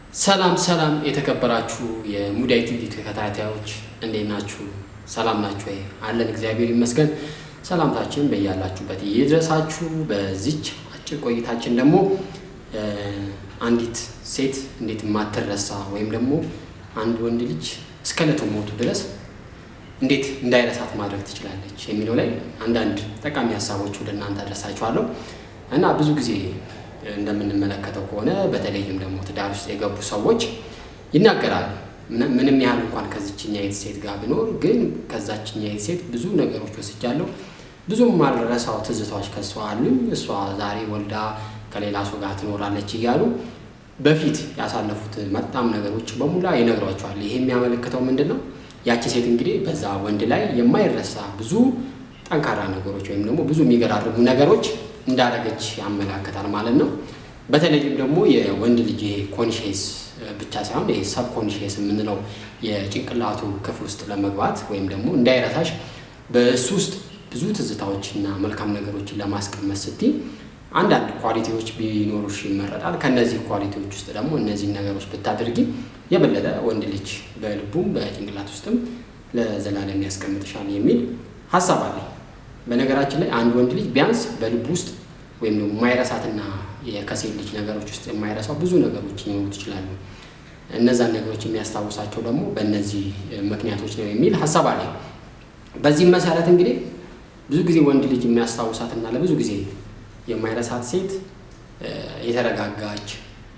ሰላም ሰላም የተከበራችሁ የሙዳይ ቲቪ ተከታታዮች እንዴት ናችሁ? ሰላም ናችሁ ወይ? አለን እግዚአብሔር ይመስገን። ሰላምታችን በያላችሁበት ይድረሳችሁ። በዚች አጭር ቆይታችን ደግሞ አንዲት ሴት እንዴት የማትረሳ ወይም ደግሞ አንድ ወንድ ልጅ እስከ ዕለቱ ሞቱ ድረስ እንዴት እንዳይረሳት ማድረግ ትችላለች የሚለው ላይ አንዳንድ ጠቃሚ ሀሳቦች ወደ እናንተ አደርሳችኋለሁ እና ብዙ ጊዜ እንደምንመለከተው ከሆነ በተለይም ደግሞ ትዳር ውስጥ የገቡ ሰዎች ይናገራሉ። ምንም ያህል እንኳን ከዚችኛይት ሴት ጋር ብኖር ግን ከዛችኛይት ሴት ብዙ ነገሮች ወስጃለሁ፣ ብዙም ማልረሳው ትዝታዎች ከሷ አሉኝ፣ እሷ ዛሬ ወልዳ ከሌላ ሰው ጋር ትኖራለች እያሉ በፊት ያሳለፉት መጣም ነገሮች በሙላ ይነግሯቸዋል። ይሄ የሚያመለክተው ምንድን ነው? ያቺ ሴት እንግዲህ በዛ ወንድ ላይ የማይረሳ ብዙ ጠንካራ ነገሮች ወይም ደግሞ ብዙ የሚገራርሙ ነገሮች እንዳደረገች ያመላክታል ማለት ነው። በተለይም ደግሞ የወንድ ልጅ ኮንሽስ ብቻ ሳይሆን ይሄ ሰብ ኮንሽስ የምንለው የጭንቅላቱ ክፍል ውስጥ ለመግባት ወይም ደግሞ እንዳይረሳሽ በእሱ ውስጥ ብዙ ትዝታዎችና መልካም ነገሮችን ለማስቀመጥ ስትይ አንዳንድ ኳሊቲዎች ቢኖሩሽ ይመረጣል። ከእነዚህ ኳሊቲዎች ውስጥ ደግሞ እነዚህን ነገሮች ብታደርጊ የበለጠ ወንድ ልጅ በልቡም በጭንቅላት ውስጥም ለዘላለም ያስቀምጥሻል የሚል ሀሳብ አለ። በነገራችን ላይ አንድ ወንድ ልጅ ቢያንስ በልቡ ውስጥ ወይም ደግሞ የማይረሳትና ከሴት ልጅ ነገሮች ውስጥ የማይረሳው ብዙ ነገሮች ሊኖሩት ይችላሉ። እነዛን ነገሮች የሚያስታውሳቸው ደግሞ በእነዚህ ምክንያቶች ነው የሚል ሀሳብ አለ። በዚህም መሰረት እንግዲህ ብዙ ጊዜ ወንድ ልጅ የሚያስታውሳትና ለብዙ ጊዜ የማይረሳት ሴት የተረጋጋች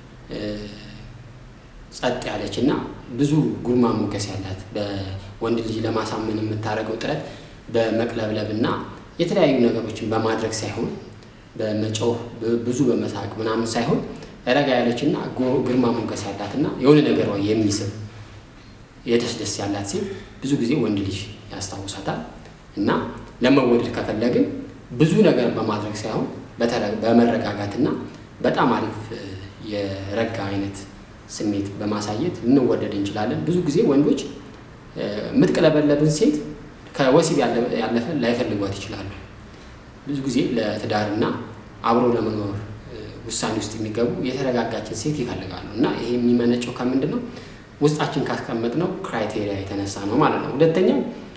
ጸጥ ያለች እና ብዙ ጉርማ ሞገስ ያላት በወንድ ልጅ ለማሳመን የምታደርገው ጥረት በመቅለብለብ እና የተለያዩ ነገሮችን በማድረግ ሳይሆን በመጮህ ብዙ በመሳቅ ምናምን ሳይሆን ረጋ ያለች እና ግርማ ሞገስ ያላት እና የሆነ ነገሯ የሚስብ የደስ ደስ ያላት ሴት ብዙ ጊዜ ወንድ ልጅ ያስታውሳታል እና ለመወደድ ከፈለግን ብዙ ነገር በማድረግ ሳይሆን በመረጋጋትና በጣም አሪፍ የረጋ አይነት ስሜት በማሳየት ልንወደድ እንችላለን። ብዙ ጊዜ ወንዶች የምትቀለበለብን ሴት ከወሲብ ያለፈ ላይፈልጓት ይችላሉ። ብዙ ብዙ ጊዜ ለትዳርና አብሮ ለመኖር ውሳኔ ውስጥ የሚገቡ የተረጋጋችን ሴት ይፈልጋሉ እና ይሄ የሚመነጨው ከምንድን ነው? ውስጣችን ካስቀመጥነው ክራይቴሪያ የተነሳ ነው ማለት ነው። ሁለተኛው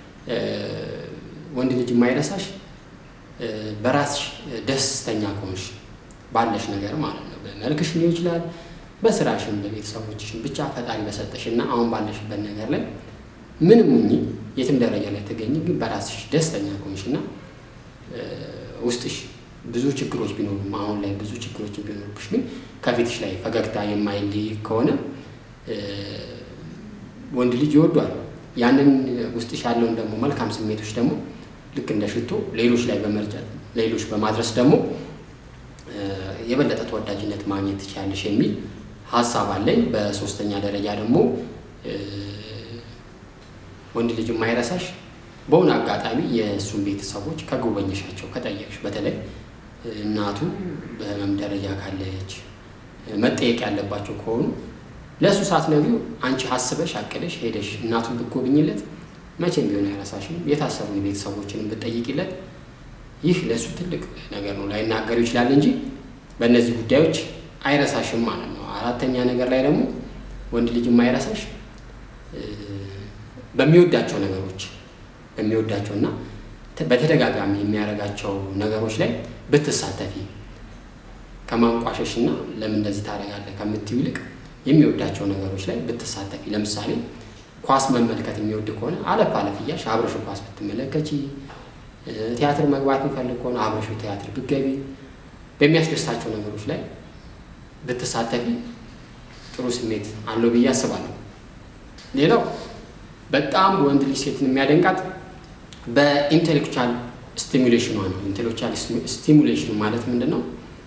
ወንድ ልጅ የማይረሳሽ በራስሽ ደስተኛ ከሆንሽ ባለሽ ነገር ማለት ነው። በመልክሽ ሊሆን ይችላል፣ በስራሽን፣ በቤተሰቦችሽን ብቻ ፈጣሪ በሰጠሽ እና አሁን ባለሽበት ነገር ላይ ምንም ሁኚ የትም ደረጃ ላይ ተገኝ፣ ግን በራስሽ ደስተኛ ከሆንሽ እና ውስጥሽ ብዙ ችግሮች ቢኖሩም አሁን ላይ ብዙ ችግሮች ቢኖሩብሽ ግን ከፊትሽ ላይ ፈገግታ የማይለይ ከሆነ ወንድ ልጅ ይወዷል። ያንን ውስጥሽ ያለውን ደግሞ መልካም ስሜቶች ደግሞ ልክ እንደ ሽቶ ሌሎች ላይ በመርጨት ሌሎች በማድረስ ደግሞ የበለጠ ተወዳጅነት ማግኘት ትችላለሽ የሚል ሀሳብ አለኝ። በሶስተኛ ደረጃ ደግሞ ወንድ ልጅ የማይረሳሽ በሆነ አጋጣሚ የእሱን ቤተሰቦች ከጎበኘሻቸው ከጠየቅሽ፣ በተለይ እናቱ በህመም ደረጃ ካለች መጠየቅ ያለባቸው ከሆኑ ለእሱ ሳትነግሪው አንቺ ሀስበሽ አቅደሽ ሄደሽ እናቱን ብትጎብኝለት መቼም ቢሆን አይረሳሽም። የታሰሩ የቤተሰቦችንም ብትጠይቂለት ይህ ለእሱ ትልቅ ነገር ነው። ላይናገሩ ይችላል እንጂ በእነዚህ ጉዳዮች አይረሳሽም ማለት ነው። አራተኛ ነገር ላይ ደግሞ ወንድ ልጅ የማይረሳሽ በሚወዳቸው ነገሮች በሚወዳቸው እና በተደጋጋሚ የሚያደርጋቸው ነገሮች ላይ ብትሳተፊ ከማንቋሸሽ እና ለምን እንደዚህ ታደርጋለህ ከምትይው ይልቅ የሚወዳቸው ነገሮች ላይ ብትሳተፊ። ለምሳሌ ኳስ መመልከት የሚወድ ከሆነ አለፍ አለፍ እያልሽ አብረሹ ኳስ ብትመለከቺ፣ ቲያትር መግባት የሚፈልግ ከሆነ አብረሹ ቲያትር ብትገቢ፣ በሚያስደስታቸው ነገሮች ላይ ብትሳተፊ ጥሩ ስሜት አለው ብዬ አስባለሁ። ሌላው በጣም ወንድ ልጅ ሴትን የሚያደንቃት በኢንቴሌክቹዋል ስቲሙሌሽኗ ነው። ኢንቴሌክቹዋል ስቲሙሌሽን ማለት ምንድን ነው?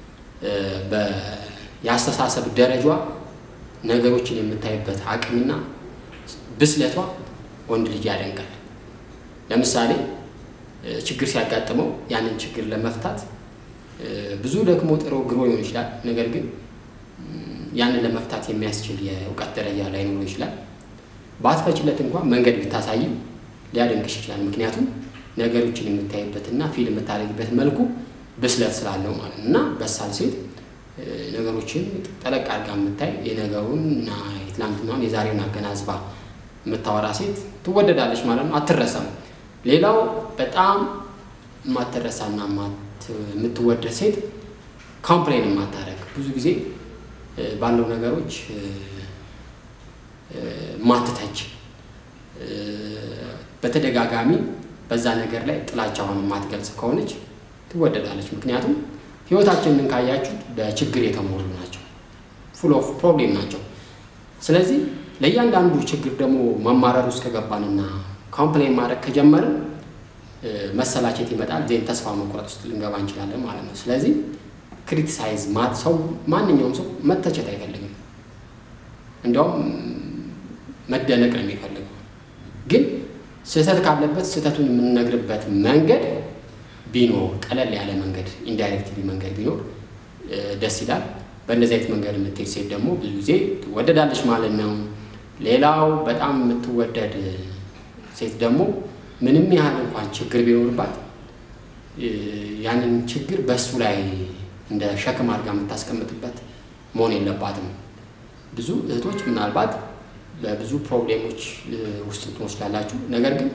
የአስተሳሰብ ደረጃ ነገሮችን የምታይበት አቅምና ብስለቷ ወንድ ልጅ ያደንቃል። ለምሳሌ ችግር ሲያጋጥመው ያንን ችግር ለመፍታት ብዙ ደግሞ ጥሮ ግሮ ሊሆን ይችላል። ነገር ግን ያንን ለመፍታት የሚያስችል የእውቀት ደረጃ ላይኖረው ይችላል። ባትፈችለት እንኳን መንገድ ብታሳይም ሊያደንቅሽ ይችላል። ምክንያቱም ነገሮችን የምታይበትና ፊል የምታደርግበት መልኩ ብስለት ስላለው ማለት ነው። እና በሳል ሴት ነገሮችን ጠለቅ አድርጋ የምታይ የነገሩን እና የትላንትናውን የዛሬውን አገናዝባ የምታወራ ሴት ትወደዳለች ማለት ነው። አትረሳም። ሌላው በጣም የማትረሳና የምትወደድ ሴት ኮምፕሌን የማታደርግ ብዙ ጊዜ ባለው ነገሮች ማትተች በተደጋጋሚ በዛ ነገር ላይ ጥላቻውን የማትገልጽ ከሆነች ትወደዳለች። ምክንያቱም ህይወታችንን ካያችሁት በችግር የተሞሉ ናቸው፣ ፉል ኦፍ ፕሮብሌም ናቸው። ስለዚህ ለእያንዳንዱ ችግር ደግሞ መማረር ውስጥ ከገባንና ኮምፕሌን ማድረግ ከጀመርን መሰላቸት ይመጣል። ዜን ተስፋ መቁረጥ ውስጥ ልንገባ እንችላለን ማለት ነው። ስለዚህ ክሪቲሳይዝ ሰው ማንኛውም ሰው መተቸት አይፈልግም። እንዲያውም መደነቅ ነው የሚፈልገው። ግን ስህተት ካለበት ስህተቱን የምንነግርበት መንገድ ቢኖር ቀለል ያለ መንገድ ኢንዳይሬክትሊ መንገድ ቢኖር ደስ ይላል። በእንደዚህ አይነት መንገድ የምትሄድ ሴት ደግሞ ብዙ ጊዜ ትወደዳለች ማለት ነው። ሌላው በጣም የምትወደድ ሴት ደግሞ ምንም ያህል እንኳን ችግር ቢኖርባት ያንን ችግር በእሱ ላይ እንደ ሸክም አድርጋ የምታስቀምጥበት መሆን የለባትም። ብዙ እህቶች ምናልባት በብዙ ፕሮብሌሞች ውስጥ ትወስዳላችሁ። ነገር ግን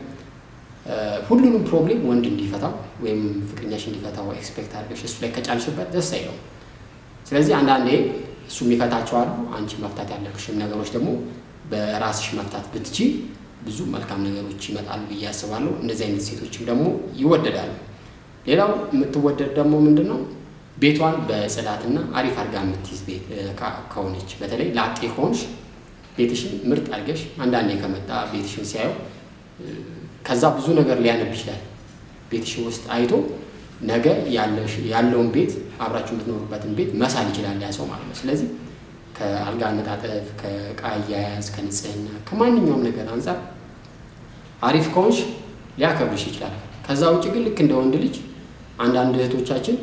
ሁሉንም ፕሮብሌም ወንድ እንዲፈታው ወይም ፍቅረኛሽ እንዲፈታው ኤክስፔክት አድርገሽ እሱ ላይ ከጫንሽበት ደስ አይለው። ስለዚህ አንዳንዴ እሱ የሚፈታቸው አሉ። አንቺ መፍታት ያለብሽም ነገሮች ደግሞ በራስሽ መፍታት ብትቺ ብዙ መልካም ነገሮች ይመጣሉ ብዬ አስባለሁ። እንደዚህ አይነት ሴቶችም ደግሞ ይወደዳሉ። ሌላው የምትወደድ ደግሞ ምንድን ነው ቤቷን በጽዳትና አሪፍ አድርጋ የምትይዝ ቤት ከሆነች በተለይ ላጤ ከሆንሽ ቤትሽን ምርጥ አድርገሽ አንዳንዴ ከመጣ ቤትሽን ሲያየው ከዛ ብዙ ነገር ሊያነብ ይችላል። ቤትሽን ውስጥ አይቶ ነገ ያለውን ቤት አብራችሁ የምትኖሩበትን ቤት መሳል ይችላል ያ ሰው ማለት ነው። ስለዚህ ከአልጋ አነጣጠፍ፣ ከዕቃ አያያዝ፣ ከንጽህና ከማንኛውም ነገር አንጻር አሪፍ ከሆንሽ ሊያከብርሽ ይችላል። ከዛ ውጭ ግን ልክ እንደ ወንድ ልጅ አንዳንድ እህቶቻችን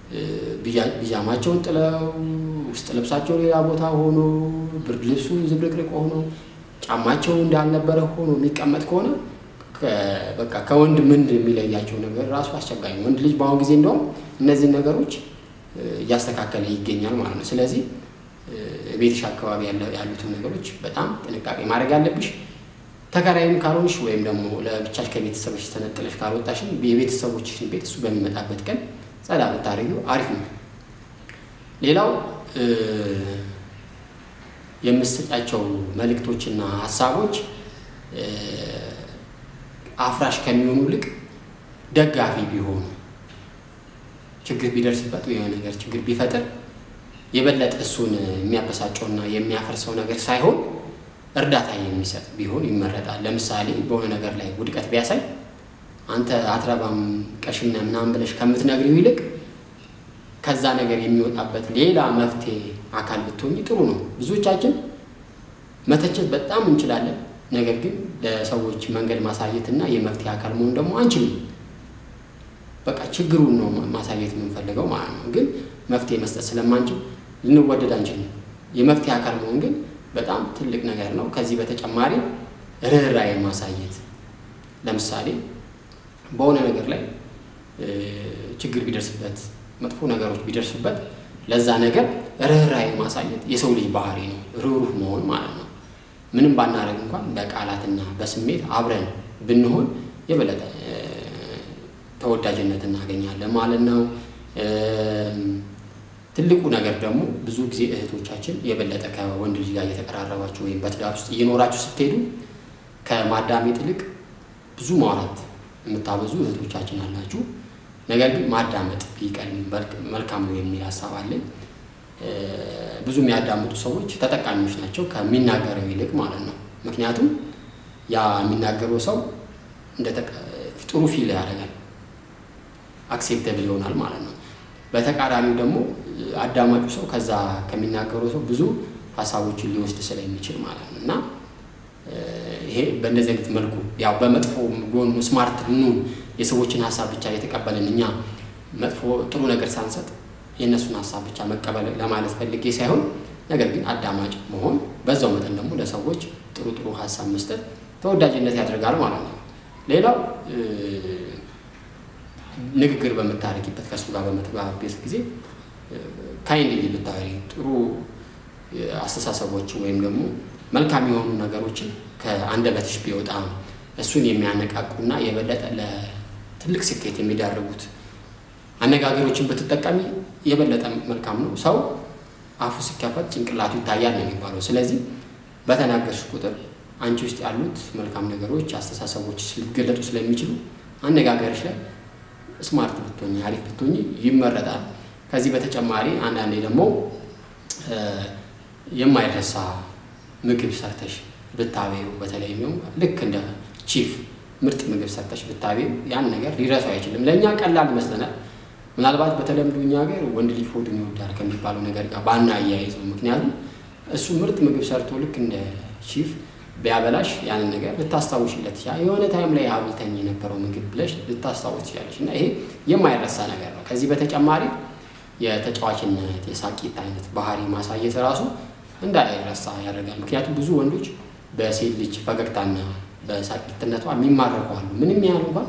ቢጃማቸውን ጥለው ውስጥ ልብሳቸው ሌላ ቦታ ሆኖ ብርድ ልብሱ ዝብርቅርቅ ሆኖ ጫማቸው እንዳልነበረ ሆኖ የሚቀመጥ ከሆነ በቃ ከወንድ ምን የሚለያቸው ነገር ራሱ አስቸጋሪ ነው። ወንድ ልጅ በአሁኑ ጊዜ እንደውም እነዚህን ነገሮች እያስተካከለ ይገኛል ማለት ነው። ስለዚህ ቤትሽ አካባቢ ያሉትን ነገሮች በጣም ጥንቃቄ ማድረግ ያለብሽ። ተከራይም ካልሆንሽ ወይም ደግሞ ለብቻሽ ከቤተሰቦች ተነጥለሽ ካልወጣሽን የቤተሰቦችሽን ቤት እሱ በሚመጣበት ቀን ጸዳ ብታደርጊው አሪፍ ነው። ሌላው የምትሰጫቸው መልእክቶችና ሀሳቦች አፍራሽ ከሚሆኑ ይልቅ ደጋፊ ቢሆኑ ችግር ቢደርስበት የሆነ ነገር ችግር ቢፈጥር የበለጠ እሱን የሚያበሳጨውና የሚያፈርሰው ነገር ሳይሆን እርዳታ የሚሰጥ ቢሆን ይመረጣል። ለምሳሌ በሆነ ነገር ላይ ውድቀት ቢያሳይ አንተ አትረባም ቀሽነ ምናምን ብለሽ ከምትነግሪው ይልቅ ከዛ ነገር የሚወጣበት ሌላ መፍትሄ አካል ብትሆኝ ጥሩ ነው። ብዙዎቻችን መተቸት በጣም እንችላለን። ነገር ግን ለሰዎች መንገድ ማሳየት እና የመፍትሄ አካል መሆን ደግሞ አንችልም። በቃ ችግሩን ነው ማሳየት የምንፈልገው ማለት ነው። ግን መፍትሄ መስጠት ስለማንችል ልንወደድ አንችልም። የመፍትሄ አካል መሆን ግን በጣም ትልቅ ነገር ነው። ከዚህ በተጨማሪ ርኅራኄ ማሳየት ለምሳሌ በሆነ ነገር ላይ ችግር ቢደርስበት መጥፎ ነገሮች ቢደርሱበት ለዛ ነገር ርኅራኄ ማሳየት የሰው ልጅ ባህሪ ነው። ርኅሩህ መሆን ማለት ነው። ምንም ባናደርግ እንኳን በቃላትና በስሜት አብረን ብንሆን የበለጠ ተወዳጅነት እናገኛለን ማለት ነው። ትልቁ ነገር ደግሞ ብዙ ጊዜ እህቶቻችን የበለጠ ከወንድ ልጅ ጋር እየተቀራረባችሁ ወይም በትዳር ውስጥ እየኖራችሁ ስትሄዱ ከማዳመጥ ይልቅ ብዙ ማውራት የምታበዙ እህቶቻችን አላችሁ። ነገር ግን ማዳመጥ ቢቀድም መልካም ነው የሚል ሀሳብ አለኝ። ብዙ የሚያዳምጡ ሰዎች ተጠቃሚዎች ናቸው ከሚናገረው ይልቅ ማለት ነው። ምክንያቱም ያ የሚናገረው ሰው ጥሩ ፊል ያደርጋል፣ አክሴፕተብል ይሆናል ማለት ነው። በተቃራኒው ደግሞ አዳማጩ ሰው ከዛ ከሚናገረው ሰው ብዙ ሀሳቦችን ሊወስድ ስለሚችል ማለት ነው እና ይሄ በእንደዚህ አይነት መልኩ ያው በመጥፎ ጎኑ ስማርት ልንሆን የሰዎችን ሀሳብ ብቻ የተቀበልን እኛ መጥፎ ጥሩ ነገር ሳንሰጥ የእነሱን ሀሳብ ብቻ መቀበል ለማለት ፈልጌ ሳይሆን፣ ነገር ግን አዳማጭ መሆን በዛው መጠን ደግሞ ለሰዎች ጥሩ ጥሩ ሀሳብ መስጠት ተወዳጅነት ያደርጋል ማለት ነው። ሌላው ንግግር በምታደርጊበት ከእሱ ጋር በምትግባቢበት ጊዜ ካይንድሊ ብታወሪ ጥሩ አስተሳሰቦችን ወይም ደግሞ መልካም የሆኑ ነገሮችን ከአንደበትሽ ቢወጣ እሱን የሚያነቃቁና የበለጠ ለትልቅ ስኬት የሚዳርጉት አነጋገሮችን ብትጠቀሚ የበለጠ መልካም ነው። ሰው አፉ ሲከፈት ጭንቅላቱ ይታያል ነው የሚባለው። ስለዚህ በተናገርሽ ቁጥር አንቺ ውስጥ ያሉት መልካም ነገሮች፣ አስተሳሰቦች ሊገለጡ ስለሚችሉ አነጋገርሽ ላይ ስማርት ብትሆኝ አሪፍ ብትሆኝ ይመረጣል። ከዚህ በተጨማሪ አንዳንዴ ደግሞ የማይረሳ ምግብ ሰርተሽ ብታቤው በተለይ ልክ እንደ ቺፍ ምርጥ ምግብ ሰርተሽ ብታቤው ያን ነገር ሊረሳው አይችልም። ለእኛ ቀላል ይመስለናል። ምናልባት በተለምዶ እኛ ሀገር ወንድ ልጅ ሆዱን ይወዳል ከሚባለው ነገር ጋር ባና አያይዘው። ምክንያቱም እሱ ምርጥ ምግብ ሰርቶ ልክ እንደ ቺፍ ቢያበላሽ ያንን ነገር ልታስታውሽለት ይችላል። የሆነ ታይም ላይ አብልተኝ የነበረው ምግብ ብለሽ ልታስታውስ ትችላለች። እና ይሄ የማይረሳ ነገር ነው። ከዚህ በተጨማሪ የተጫዋችነት የሳቂት አይነት ባህሪ ማሳየት ራሱ እንዳይረሳ ያደርጋል። ምክንያቱም ብዙ ወንዶች በሴት ልጅ ፈገግታና በሳቂትነቷ የሚማረኩ አሉ። ምንም ያህል እንኳን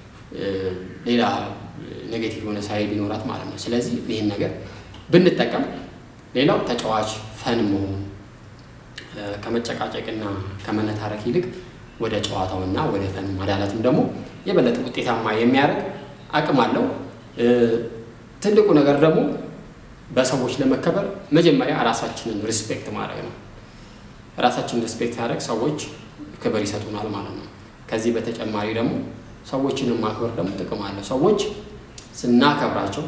ሌላ ኔጌቲቭ የሆነ ሳይ ቢኖራት ማለት ነው። ስለዚህ ይህን ነገር ብንጠቀም፣ ሌላው ተጫዋች ፈን መሆን ከመጨቃጨቅና ከመነታረክ ይልቅ ወደ ጨዋታውና ወደ ፈን ማዳለትም ደግሞ የበለጠ ውጤታማ የሚያደርግ አቅም አለው። ትልቁ ነገር ደግሞ በሰዎች ለመከበር መጀመሪያ ራሳችንን ሪስፔክት ማድረግ ነው። ራሳችንን ሪስፔክት ያደረግ ሰዎች ክብር ይሰጡናል ማለት ነው። ከዚህ በተጨማሪ ደግሞ ሰዎችንን ማክበር ደግሞ ጥቅም አለው። ሰዎች ስናከብራቸው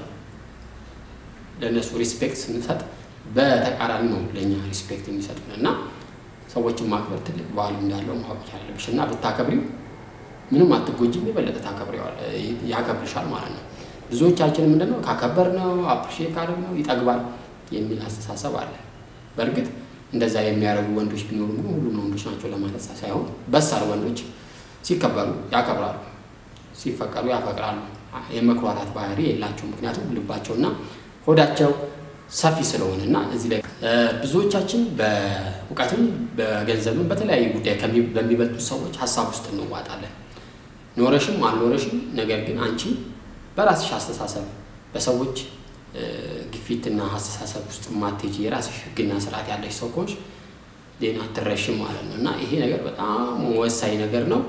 ለእነሱ ሪስፔክት ስንሰጥ በተቃራኒ ነው ለእኛ ሪስፔክት የሚሰጡን እና ሰዎችን ማክበር ትልቅ ባህል እንዳለው ማወቅ ያለብሽ እና ብታከብሪው ምንም አትጎጂም፣ የበለጠ ያከብርሻል ማለት ነው። ብዙዎቻችን ምንድነው ካከበር ነው አፕሪሼት ካደረግ ነው ይጠግባል የሚል አስተሳሰብ አለ። በእርግጥ እንደዛ የሚያደርጉ ወንዶች ቢኖሩ ግን ሁሉም ወንዶች ናቸው ለማለት ሳይሆን በሳል ወንዶች ሲከበሩ ያከብራሉ፣ ሲፈቀሩ ያፈቅራሉ። የመኩራራት ባህሪ የላቸው። ምክንያቱም ልባቸውና ሆዳቸው ሰፊ ስለሆነ እና እዚህ ላይ ብዙዎቻችን በእውቀትም በገንዘብም በተለያዩ ጉዳይ በሚበልጡ ሰዎች ሀሳብ ውስጥ እንዋጣለን። ኖረሽም አልኖረሽም፣ ነገር ግን አንቺ በራስሽ አስተሳሰብ በሰዎች ግፊትና አስተሳሰብ ውስጥ ማትሄጂ የራስሽ ሕግና ስርዓት ያለሽ ሰው ከሆንሽ ሌላ አትረሽም ማለት ነው እና ይሄ ነገር በጣም ወሳኝ ነገር ነው።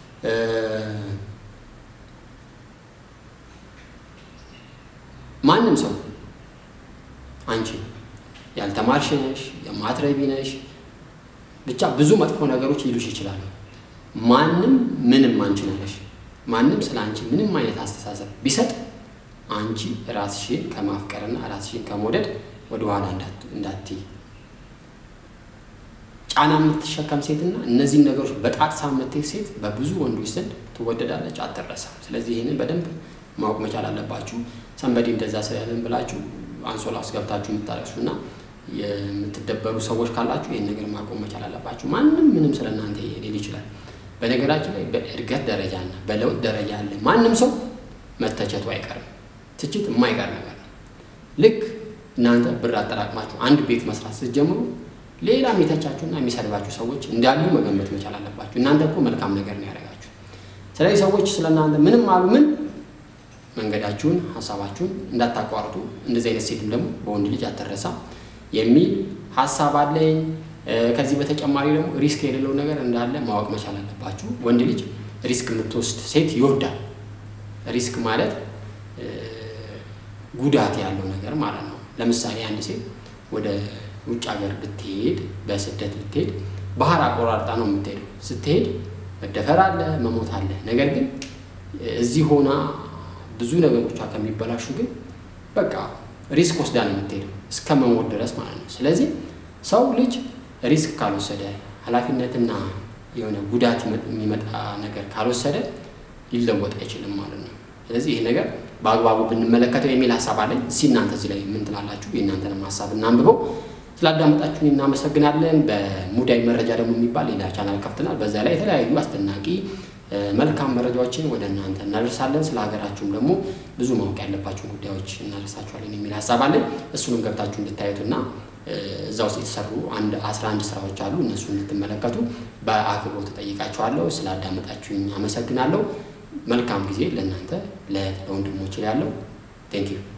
ማንም ሰው አንቺ ያልተማርሽ ነሽ፣ የማትረቢ ነሽ፣ ብቻ ብዙ መጥፎ ነገሮች ሊሉሽ ይችላሉ። ማንም ምንም አንቺ ነሽ። ማንም ስለ አንቺ ምንም አይነት አስተሳሰብ ቢሰጥ አንቺ ራስሽን ከማፍቀርና ራስሽን ከመውደድ ወደኋላ እንዳትይ። ጫና የምትሸከም ሴትና እነዚህን ነገሮች በጣጥሳ የምትሄድ ሴት በብዙ ወንዶች ዘንድ ትወደዳለች፣ አትረሳም። ስለዚህ ይህንን በደንብ ማወቅ መቻል አለባችሁ። ሰንበዴ እንደዛ ስላለን ብላችሁ አንሶላ ውስጥ ገብታችሁ የምታለቅሱ እና የምትደበሩ ሰዎች ካላችሁ ይህን ነገር ማቆም መቻል አለባችሁ። ማንም ምንም ስለ እናንተ ሊል ይችላል። በነገራችን ላይ በእድገት ደረጃና በለውጥ ደረጃ ያለ ማንም ሰው መተቸቱ አይቀርም። ትችት የማይቀር ነገር ነው። ልክ እናንተ ብር አጠራቅማችሁ አንድ ቤት መስራት ስትጀምሩ ሌላ የሚተቻችሁና የሚሰድባችሁ ሰዎች እንዳሉ መገመት መቻል አለባችሁ። እናንተ እኮ መልካም ነገር ነው ያደረጋችሁ። ስለዚህ ሰዎች ስለ እናንተ ምንም አሉ ምን መንገዳችሁን ሀሳባችሁን እንዳታቋርጡ። እንደዚህ አይነት ሴትም ደግሞ በወንድ ልጅ አትረሳ የሚል ሀሳብ አለኝ። ከዚህ በተጨማሪ ደግሞ ሪስክ የሌለው ነገር እንዳለ ማወቅ መቻል አለባችሁ። ወንድ ልጅ ሪስክ የምትወስድ ሴት ይወዳል። ሪስክ ማለት ጉዳት ያለው ነገር ማለት ነው። ለምሳሌ አንድ ሴት ወደ ውጭ ሀገር ብትሄድ፣ በስደት ብትሄድ ባህር አቆራርጣ ነው የምትሄደው። ስትሄድ መደፈር አለ፣ መሞት አለ። ነገር ግን እዚህ ሆና ብዙ ነገሮቿ ከሚበላሹ ግን በቃ ሪስክ ወስዳ ነው የምትሄደው እስከ መሞት ድረስ ማለት ነው። ስለዚህ ሰው ልጅ ሪስክ ካልወሰደ ኃላፊነትና የሆነ ጉዳት የሚመጣ ነገር ካልወሰደ ሊለወጥ አይችልም ማለት ነው። ስለዚህ ይህ ነገር በአግባቡ ብንመለከተው የሚል ሀሳብ አለኝ። እስኪ እናንተ እዚህ ላይ ምን ትላላችሁ? የእናንተንም ሀሳብ እናንብበው። ስላዳመጣችሁን እናመሰግናለን። በሙዳይ መረጃ ደግሞ የሚባል ሌላ ቻናል ከፍተናል። በዛ ላይ የተለያዩ አስደናቂ መልካም መረጃዎችን ወደ እናንተ እናደርሳለን። ስለ ሀገራችሁም ደግሞ ብዙ ማወቅ ያለባቸው ጉዳዮች እናደርሳችኋለን የሚል ሀሳብ አለን። እሱንም ገብታችሁ እንድታዩትና እዛ ውስጥ የተሰሩ አንድ አስራ አንድ ስራዎች አሉ። እነሱ እንድትመለከቱ በአክብሮት ተጠይቃችኋለሁ። ስላዳመጣችሁኝ አመሰግናለሁ። መልካም ጊዜ ለእናንተ ለወንድሞች ያለው ቴንኪዩ